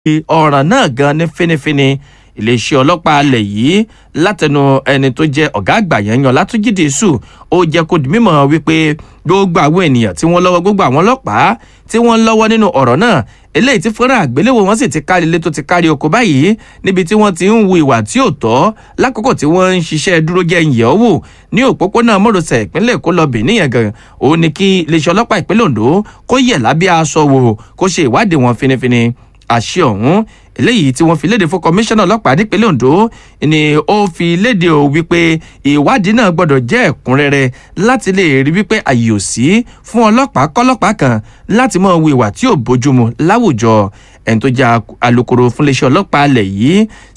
ọ̀ràn náà gan ní finifini iléeṣẹ́ ọlọ́pàá alẹ̀ yìí látẹnu ẹni tó jẹ́ ọ̀gá àgbà yẹn yan látúnjì dìísù ó jẹ́ kó di mímọ̀ wípé gbogbo àwọn ènìyàn tí wọ́n lọ́wọ́ gbogbo àwọn ọlọ́pàá tí wọ́n lọ́wọ́ nínú ọ̀rọ̀ náà eléyìí tí fúnra àgbéléwò wọn sì ti kárí ilé tó ti kárí oko báyìí níbi tí wọ́n ti ń wu ìwà tí ò tọ́ lákòókò tí wọ́n ń ṣiṣẹ́ dúró jẹ́ ìyẹ̀ ọ́ wò ní òpópónà mọ́rọ̀sẹ̀ ìpínlẹ̀ èkó lọ bìíní yẹn gan òun ni kí iléeṣẹ́ ọlọ́pàá ìpínlẹ̀ ondo kó yẹ̀ lábẹ́ aṣọ wò kó ṣe ìwádìí wọn finifini àṣẹ ọ̀hún eléyìí tí wọ́n fi léde fún kọmíṣánná ọlọ́pàá nípínlẹ̀ ondo ni ó fi léde o wípé ìwádìí náà gbọ́dọ̀ jẹ́ ẹ̀kúnrẹ́rẹ́ láti lè rí wípé àyè ò sí fún ọlọ́pàá kọ́lọ́pàá kan láti mọ̀ wo ìwà tí ò bójúmu láwùjọ ẹni tó jẹ́ alūkkóró fún iléeṣẹ́ ọlọ́pàá alẹ̀ yìí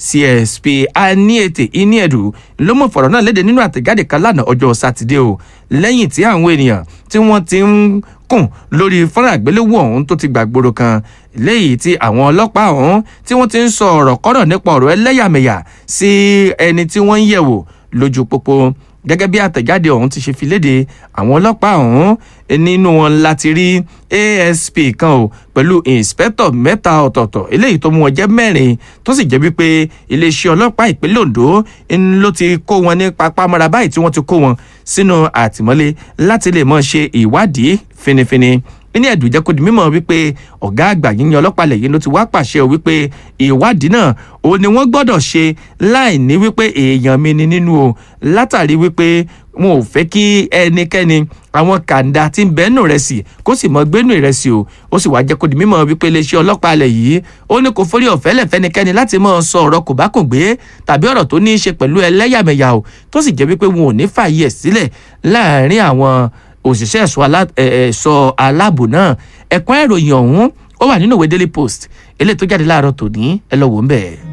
csp aniete iniedu ló mọ̀ fọ̀rọ̀ náà léde nínú àtẹ̀jáde kan lánàá ọjọ́ sátidé o lẹ́yìn tí àwọn ènìyàn tí wọ́n ti ń kùn lórí fọ́nrán àgbéléwò ọ̀hún tó ti gbàgbóró kan léyìí tí àwọn ọlọ́pàá ọ̀hún tí wọ́n ti ń sọ ọ̀rọ̀ kọ́rọ̀ nípa ọ̀rọ̀ ẹlẹ́yàmẹ̀yà sí ẹni tí wọ́n ń yẹ̀wò lójú pópó gẹ́gẹ́ bí àtẹ̀jáde ọ̀hún ti ṣe fi léde àwọn ọlọ́pàá ọ̀hún nínú wọn láti rí asp kan o pẹ̀lú inspector mẹ́ta ọ̀tọ̀ọ̀tọ̀ eléyìí tó mú wọn jẹ́ mẹ́rin tó sì jẹ́ wípé iléeṣẹ́ ọlọ́pàá ìpínlẹ̀ ondo ló ti kó wọn ní papámọ́ra báyìí tí wọ́n ti kó wọn sínú àtìmọ́lé láti lè mọ̀ ṣe ìwádìí finifini ní ẹ̀dùn jẹ́ kó di mímọ̀ wípé ọ̀gá àgbà yíyan ọlọ́pàá lẹ́yìn ló ti wá pàṣẹ o wípé ìwádìí náà ó ní wọ́n gbọ́dọ̀ ṣe láì ní wípé èèyàn mi ni nínú o látàrí wípé wọn ò fẹ́ kí ẹnikẹ́ni àwọn kàńdà tí ń bẹ́ẹ̀nù rẹ̀ sí kó sì mọ gbénú ìrẹsì o ó sì wá jẹ́ kó di mímọ̀ wípé iléeṣẹ́ ọlọ́pàá alẹ̀ yìí ó ní kò forí ọ̀fẹ́ lẹ̀fẹ́nikẹ́ni láti mọ̀ sọ ọ̀rọ̀ kò bá kò gbé tàbí ọ̀rọ̀ tó ní í ṣe pẹ̀lú ẹlẹ́yàmẹ̀yà o tó sì jẹ́ wípé wọn ò ní fààyè ẹ̀ sílẹ̀ láàárín àwọn òṣìṣẹ́ ẹ̀ṣọ́ aláàbò náà ẹ̀kọ́ ìròyìn ọ̀hún ó wà nínú ìwé daily post eléyìí tó jáde láàárọ̀ tòní ẹ lọ wò ń bẹ̀.